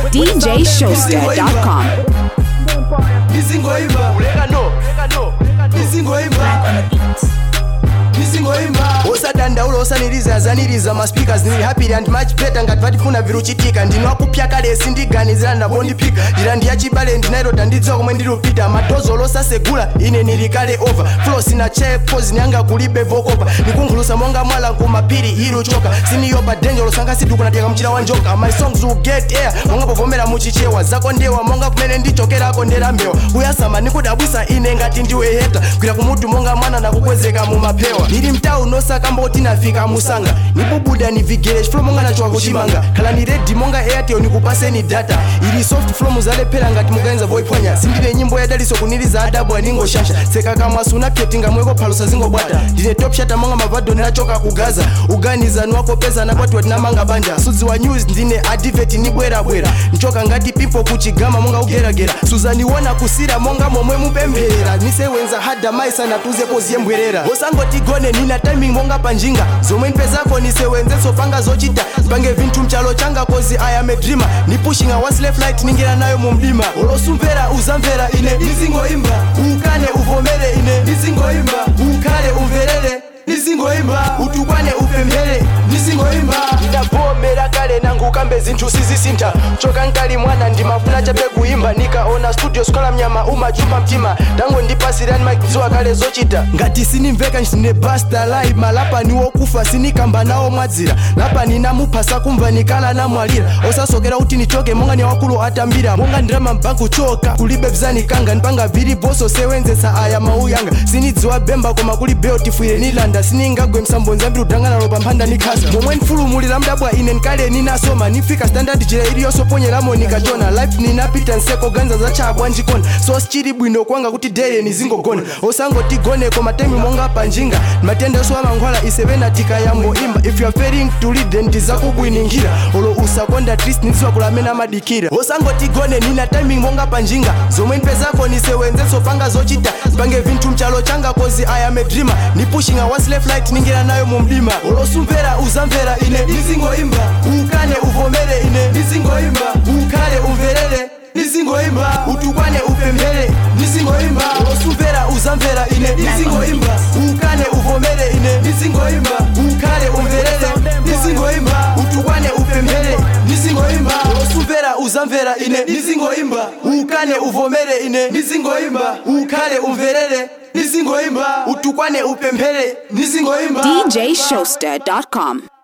DJShowster.com. Nisingoimba Nisingoimba Nisingoimba osadandaula osaniriza azaniriza ma speakers ndili happy and much better ngati vatifuna viruchitika ndinwakupya kale sindiganizira ndabondipika ndira ndiyachibale ndinairota ndidziwa komwe ndilupita madozo losasegula ine nili kale over flo sina chepozi nyanga kulibe vokopa ndikunkhulusa monga mwala kumapiri iluchoka siniyopa denjo losanga sidukunateka mchira wa njoka my songs will get air monga povomera muchichewa zako ndewa monga kumene ndichokerako nderambewa kuyasama nikudabwisa ine ngati ndiwe heta kwira kumutu monga mwana nakukwezeka mumapewa ndili mtau nosakamba kuti nafika musanga nibubuda nivigere chiflo monga nachoka kuchimanga khala ni redi monga airtel nikupaseni data ili soft flow muzalephera ngati mukaenza voiphwanya sindine nyimbo yadaliso kuniliza adabu aningoshasha seka kamwa sunapyetinga mweko phalusa zingobwata ndine top shata monga mavado ndinachoka kugaza uganizani wako peza nakwati watinamanga banja sudzi wa news ndine adiveti nibwerabwera nchoka ngati pipo kuchigama monga kugeragera suzaniwona kusira monga momwe mupemphera nisewenza hada maisa natuzepo ziyembwerera osangotigone nina timing monga panjinga zomwe mpezako nisewenzenso panga zochita pange vinthu mchalo changa kozi i am a dreamer ni pushing a one left light ningira nayo mu mdima olosumvera uzamvera ine nizingoimba ukane uvomere ine nizingoimba ukhale umverere nizingoimba utukwane upemphere nizingoimba ndavomera kale nangu ukambe zinthu sizisintha choka nkali mwana ndimafuna chabe kuimba nikaona studio sikola mnyama umachuma mtima tango ndipasirani makidziwa kale zochita ngati sinimveka ndine basta live malapa ni wokufa sinikamba nawo mwadzira lapa ninamuphasa kumva nikala namwalira osasokera kuti nichoke monga ni wakulu atambira monga ndirama mbanku choka kulibe vzanikanga nipanga vili boso sewenzesa aya mau yanga sinidziwa bemba koma kuli beo tifwire nilanda siningagwe msambonzi ambiri udanganalo pamphanda nikhasa momwe nfulumulira mdabwa ine nkale ninasoma nifika standard jira iliyosoponyeramo nikachona life ninapita nseko ganza zachabwa njikona so sichili bwino kwanga kuti dere nizingogona osangotigone koma temi monga panjinga matendeso amankhwala isevena tikayambo imba if you are failing to lead then tizakubwiningira olo usakonda trist nidziwa kulamena amadikira osangotigone nina timing monga panjinga zomwe mpezako nisewenzenso panga zochita pange vinthu mchalo changa kozi i am a dreamer ni pushing a one left light ningira nayo mu mdima olosumvera uzamvera ine nizingoimba ukane uvomere ine nizingoimba ukhale umverere nizingoimba utukwane upemphere nizingoimba olosumvera uzamvera ine nizingoimba ukane uvomere ine nizingoimba ukhale umverere nizingoimba utukwane upemphere nizingoimba olosumvera uzamvera ine nizingoimba ukane uvomere ine nizingoimba ukhale umverere nizingoimba utukwane upemphere nizingoimba DJShowster.com.